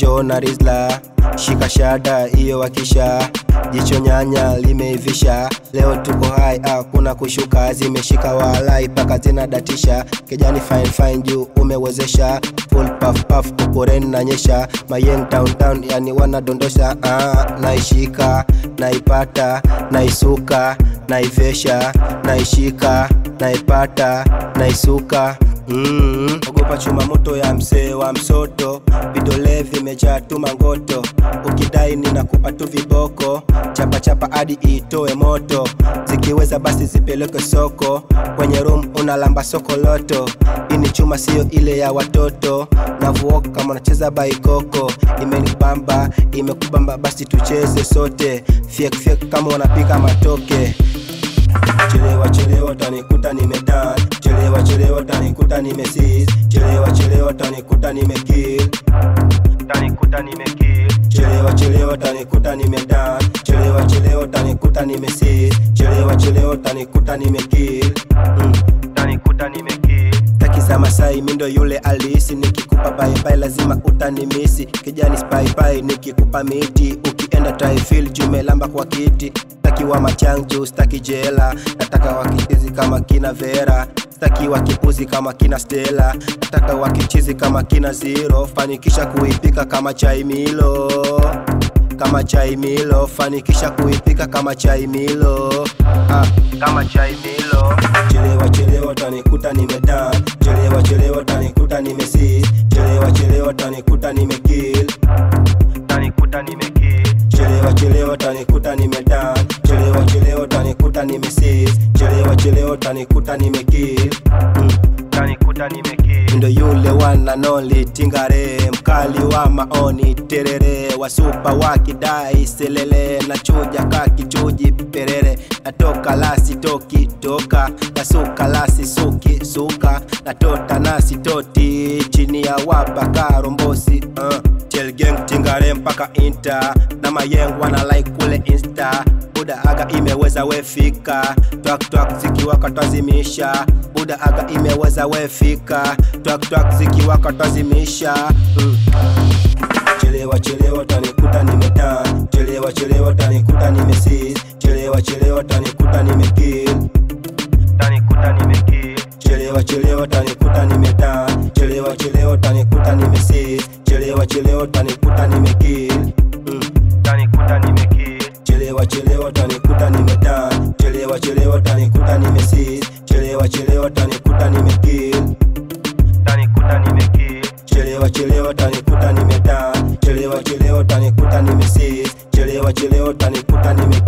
njo na rizla shika shada iyo wakisha jicho nyanya limeivisha leo tuko hai hakuna kushuka zimeshika walai paka zinadatisha kijani fine fine juu umewezesha full puff puff uporeni na nyesha mayeng downtown yani wanadondosha ah, naishika naipata naisuka naivesha naishika naipata naisuka Mm, ogopa chuma moto ya msee wa msoto, vidole vimejaa tu mangoto, ukidai ninakupa tu viboko, chapa chapa hadi itoe moto, zikiweza basi zipeleke soko, kwenye room unalamba sokoloto, hii ni chuma sio ile ya watoto, navuoka kama unacheza baikoko, imenibamba imekubamba, basi tucheze sote, fyek fyek kama unapika matoke chelewa chelewa tanikuta nimedan chelewa chelewa tanikuta nimesis chelewa chelewa tanikuta nimekill tanikuta nimekill chelewa chelewa tanikuta nimedan chelewa chelewa tanikuta nimesis chelewa chelewa tanikuta nimekill mm. tanikuta nimekill taki za masai mindo yule alisi nikikupa baibai lazima utanimisi kijani spaipai nikikupa miti ukienda taifil jumelamba kwa kiti staki wa machanju staki jela nataka wakichizi kama kina vera staki wakipuzi kama kina stela nataka wakichizi kama kina zero fanikisha kuipika kama chai milo kama chai milo fanikisha kuipika kama chai milo ah, kama chai milo chelewa chelewa tanikuta nimedan chelewa chelewa tanikuta nimesis chelewa chelewa tanikuta nimekill tanikuta nimekill chelewa chelewa tanikuta nimedan chelewa chelewa tanikuta nimesis chelewa chelewa tanikuta nimekill mm. tanikuta nimekill ndo yule wana noli tingare mkali wa maoni terere wasupa wakidai selele na chuja kakichuji perere natoka lasi toki toka nasuka lasi suki suka natota nasi toti chini ya wapa rombosi uh. Chelgeng tingare mpaka inta na mayeng wana like kule insta buda aga imeweza wefika twak twak zikiwaka twazimisha buda aga imeweza wefika twak twak zikiwaka twazimisha mm. chelewa chelewa tanikuta nimetan chelewa chelewa tanikuta nimesis chelewa chelewa tanikuta nimekill tanikuta nimekill chelewa chelewa tanikuta nimetan chelewa chelewa tanikuta nimesis chelewa chelewa tanikuta nimekill mm. tanikuta nimekill chelewa chelewa tanikuta nimetan chelewa chelewa tanikuta nimesis chelewa chelewa tanikuta nimekill tanikuta nimekill chelewa chelewa tanikuta nimetan chelewa chelewa tanikuta nimesis chelewa chelewa tanikuta nimekill